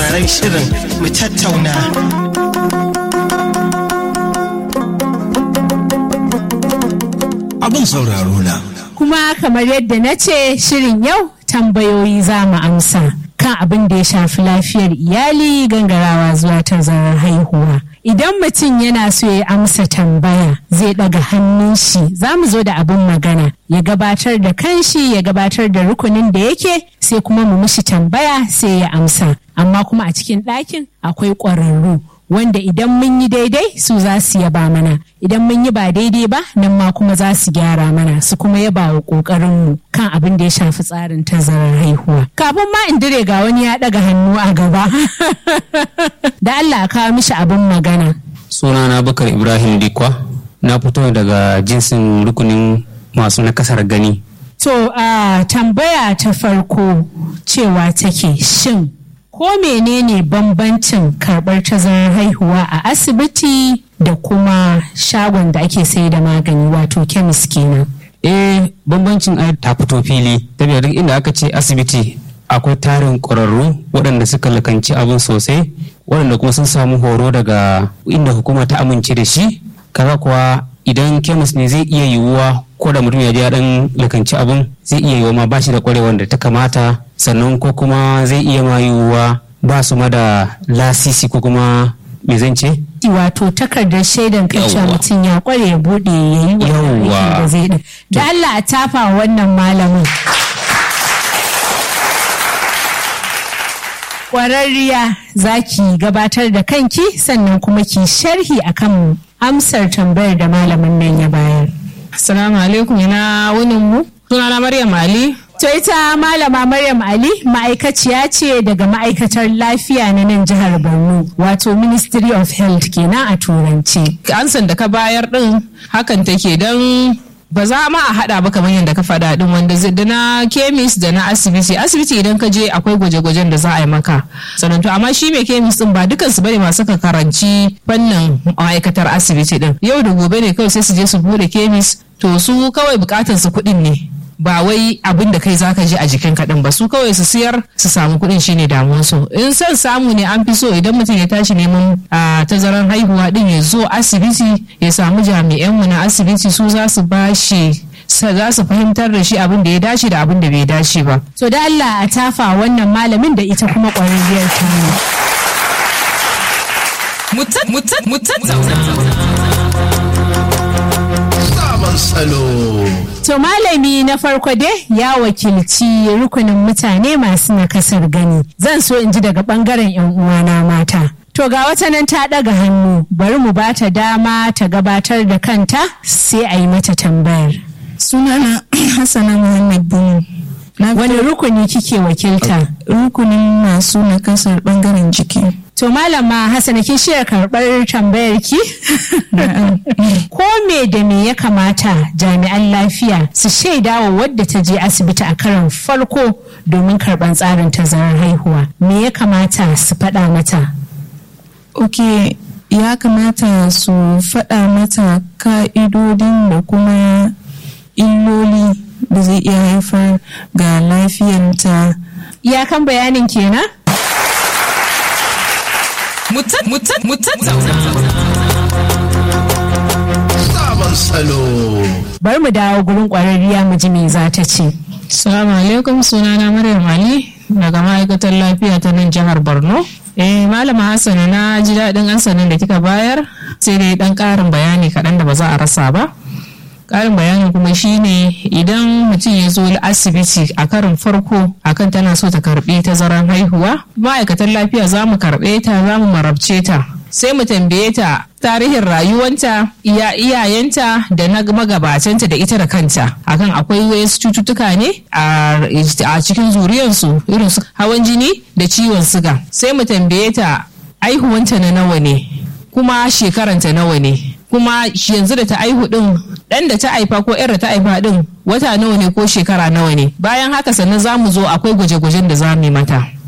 sauraron shirin mu tattauna. Abin sauraro na. Kuma kamar yadda na ce shirin yau tambayoyi za mu amsa kan abin da ya shafi lafiyar iyali gangarawa zuwa tazarar haihuwa. Idan mutum yana so ya amsa tambaya zai ɗaga hannun shi za mu zo da abin magana ya gabatar da kanshi ya gabatar da rukunin da yake sai kuma mu mishi tambaya sai ya amsa. Amma kuma a cikin ɗakin akwai ƙwararru wanda idan mun yi daidai su za su yaba mana idan mun yi ba daidai ba nan ma kuma za su gyara mana su kuma yaba wa ƙoƙarinmu kan abin da ya shafi tsarin tazarar haihuwa kafin ma in dire ga wani ya ɗaga hannu a gaba da Allah kawo mishi abin magana sunana bakar ibrahim dikwa na fito daga jinsin rukunin masu nakasar gani to a tambaya ta farko cewa take shin ko menene bambancin karɓar tazarar haihuwa a asibiti da kuma shagon da ake sai da magani wato kemis kenan eh bambancin ai ta fito fili saboda duk inda aka ce asibiti akwai tarin ƙwararru waɗanda suka lakanci abin sosai waɗanda kuma sun samu horo daga inda hukuma ta amince da shi kaga kuwa idan kemis ne zai iya yiwuwa ko da mutum ya je dan lakanci abin zai iya yiwuwa ma ba shi da kwarewar da ta kamata sannan ko kuma zai iya ma yiwuwa ba su ma da lasisi ko kuma me zan ce wato takardar shaidan kan cewa Yawwa. mutum ya kware ya bude ya yi wannan Yawwa. aikin da zai din da Allah a tafa wa wannan malamin kwararriya za ki gabatar da kanki sannan kuma ki sharhi akan amsar tambayar da malamin nan ya bayar Assalamu alaikum ina wunin mu. Sunana Maryam Ali. To ita malama Maryam Ali ma'aikaciya ce daga ma'aikatar lafiya na nan jihar Borno wato Ministry of Health kenan a turanci. Ansan da ka bayar din hakan take don ba za ma a hada ba kamar yadda ka faɗa din wanda zai da na kemis da na asibiti asibiti idan ka je akwai gwaje-gwajen da za a yi maka sannan to amma shi mai kemis din ba dukan su bane masu ka karanci fannin ma'aikatar asibiti din yau da gobe ne kawai sai su je su bude kemis to su kawai bukatar su kuɗin ne ba wai abin da kai zaka je a jikin kaɗan ba su kawai su siyar su samu kuɗin shine damuwar su in son samu ne an fi so idan mutum ya tashi neman a tazaran haihuwa din ya zo asibiti ya samu jami'an mu na asibiti su za su bashi sa- za su fahimtar da shi abin da ya dace da abin da bai dace ba To da Allah a tafa wannan malamin da ita kuma ƙwararriyar ta Sabon salo. To malami na farko dai ya wakilci rukunin mutane masu nakasar gani. Zan so in ji daga bangaren 'yan uwana mata. To ga wata nan ta ɗaga hannu bari mu ba ta dama ta gabatar da kanta sai a yi mata tambayar. sunana hassana muhammad bunu na Wani rukuni kike wakilta? rukunin masu nakasar bangaren jiki To malama Hassana kin shirya karɓar tambayar ki? Ko me da me ya kamata jami'an lafiya su shaida wa wadda ta je asibiti a karon farko domin karɓar tsarin tazarar haihuwa? Me ya kamata su faɗa mata? ok ya kamata su faɗa mata ka'idodin da kuma illoli da zai iya haifar ga lafiyanta Iyakan bayanin kenan? Sabon salo. Bari mu dawo gurin ƙwararriya mu ji me za ta ce. Salamu alaikum sunana Maryam Ali daga ma'aikatar lafiya ta nan jihar Borno. Eh malama Hassana na ji daɗin ansanin da kika bayar sai dai ɗan ƙarin bayani kaɗan da ba za a rasa ba. Ƙarin bayani kuma shine idan mutum ya zo asibiti a karin farko akan tana so ta karɓi tazaran haihuwa ma'aikatan lafiya za mu karɓe ta za mu marabce ta sai mu tambaye ta tarihin rayuwanta iya iyayenta da na magabatanta da ita da kanta akan akwai wasu cututtuka ne a a cikin zuriyarsu irin su hawan jini da ciwon siga sai mu tambaye ta aihuwanta na nawa ne kuma shekaranta nawa ne kuma shi yanzu da ta aihu din dan da ta haifa ko yar da ta haifa din wata nawa ne ko shekara nawa ne bayan haka sannan za mu zo akwai gwaje-gwajen da za mu yi mata